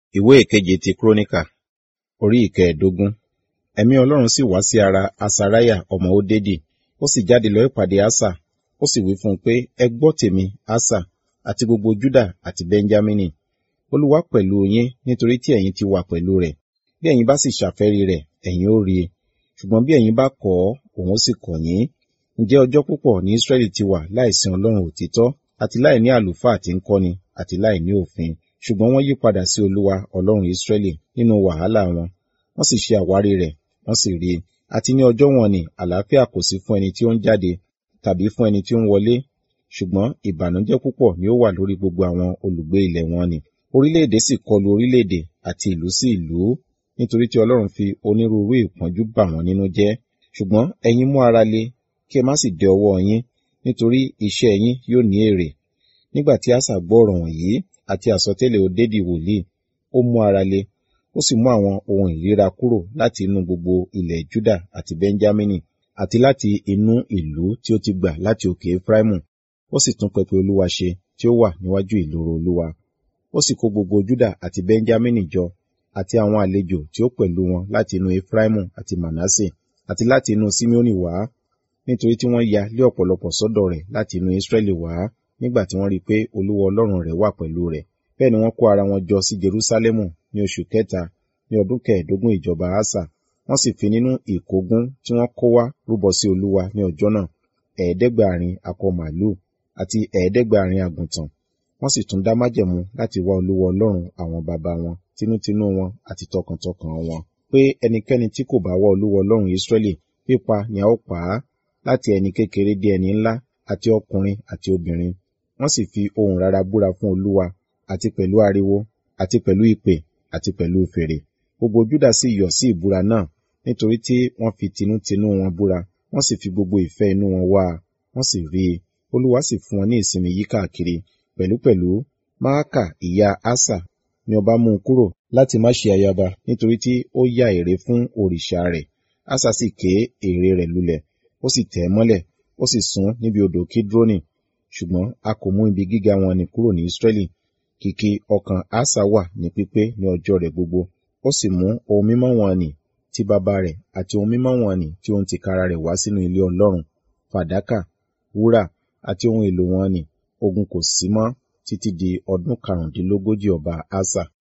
ìwé ìkeje ti kúrónìkà orí ìkẹẹ̀dógún ẹ̀mí ọlọ́run sì wá sí ara asariah ọmọ ódédì ó sì jáde lọ ìpàdé asa ó sì wí fún un pé ẹ gbọ́ tèmi asa àti gbogbo juda àti benjamini olúwa pẹ̀lú yín nítorí tí ẹ̀yin ti wà pẹ̀lú rẹ̀ bí ẹ̀yin bá sì ṣàfẹ́rí rẹ̀ ẹ̀yin ó rí i ṣùgbọ́n bí ẹ̀yin bá kọ̀ ọ́ òun ó sì kọ̀ yín ǹjẹ́ ọjọ́ púpọ̀ ní israẹli ti wà láìsìn ọlọ́run òtítọ́ àti láì ní àlùfáà tí ń kọ́ni àti láì ní òfin ṣùgbọ́n wọ́n yí padà sí olúwa ọlọ́run israẹli nínú wàhálà wọn wọ́n sì ṣe àwárí rẹ̀ wọ́n sì rí i àti ní ọjọ́ wọn ni àlàáfíà kò sí fún ẹni tí ó ń jáde tàbí fún ẹni tí ó ń wọlé ṣùgbọ́n ìbànújẹ́ púpọ̀ ni ó wà lórí gbogbo àwọn olùgbé ilẹ̀ wọn ni orílẹ̀-èdè sì kọlu orílẹ̀-èdè àti ìlú sí ìlú nítorí tí ọlọ́run fi onírúurú ìpọ́njú bà wọ́n nínú jẹ́ ṣùgbọ́n ẹ̀yin mú ara le kí ẹ má sì dẹ ọwọ́ yín nítorí iṣẹ́ yín yóò ní èrè nígbà tí àṣà gbọ́ ọ̀rọ̀ wọ̀nyí àti àsọtẹ́lẹ̀ òdédì wòlíì ó mú ara le ó sì mú àwọn ohun ìríra kúrò láti inú gbogbo ilẹ̀ juda àti benjamini àti láti inú ìlú tí ó ti gbà láti òkè efraimu ó sì tún pẹpẹ olúwa ṣe tí ó wà níwájú ìloro olúwa ó sì kó gbogbo juda àti benjamini jọ àti àwọn àlejò tí ó pẹ̀lú wọn láti inú efraimu àti manasse àti láti inú simeoni wá nítorí tí wọ́n ya lé ọ̀pọ̀lọpọ̀ sọ́dọ̀ rẹ̀ láti inú israẹli wá nígbà tí wọ́n rí i pé olúwa ọlọ́run rẹ̀ wà pẹ̀lú rẹ̀ bẹ́ẹ̀ ni wọ́n kó ara wọn jọ sí jerusalemu ní oṣù kẹta ní ọdún kẹẹ̀ẹ́dógún ìjọba asa wọ́n sì fi nínú ìkógun tí wọ́n kó wá rúbọ sí olúwa ní ọjọ́ náà ẹ̀ẹ́dẹ́gbàárin akọ màálù àti ẹ̀ẹ́dẹ́gbàárin àgùntàn wọ́n sì tún dá májẹ̀mú láti wá olúwa ọlọ́run àwọn baba wọn tinútinú wọn àti tọkàntọkàn wọn pé ẹnikẹ́ni tí kò bá wá olúwa ọlọ́run israẹli pípa ni a ó pa á láti ẹni kékeré dé ẹni ńlá àti ọkùnrin àti obìnrin wọ́n sì fi ohùn rara búra fún olúwa àti pẹ̀lú ariwo àti pẹ̀lú ìpè àti pẹ̀lú fèrè gbogbo júdà sì yọ̀ sí ìbúra náà nítorí tí wọ́n fi tinútinú wọn búra wọ́n sì fi gbogbo ìfẹ́ inú wọn wá a wọ́n sì rí i olúwa sì fún wọn ní ìsinmi yí káàkiri pẹ̀lúpẹ̀lú máàkà ìyá ásà ni ọba mú un kúrò láti má ṣe ayaba nítorí tí ó yá ère fún òrìṣà rẹ̀ ásà sì ké ère rẹ̀ lulẹ̀ ó sì tẹ̀ ẹ́ mọ́lẹ̀ ó sì sún níbi odò kídrónì ṣùgbọ́n a kò mú ibi gíga wọn ni kúrò ní israẹli kìkì ọkàn ásà wà ní pípé ní ọjọ́ rẹ̀ gbogbo ó sì mú ohun mímọ́ wọn nì ti bàbá rẹ̀ àti ohun mímọ́ wọn nì tí ó ń tìkára rẹ̀ wá sínú ilé ọlọ́run fàdákà wúrà àti ohun èlò wọn nì ogun kò sí mọ́ títí di ọdún karùndínlógójì ọba ásà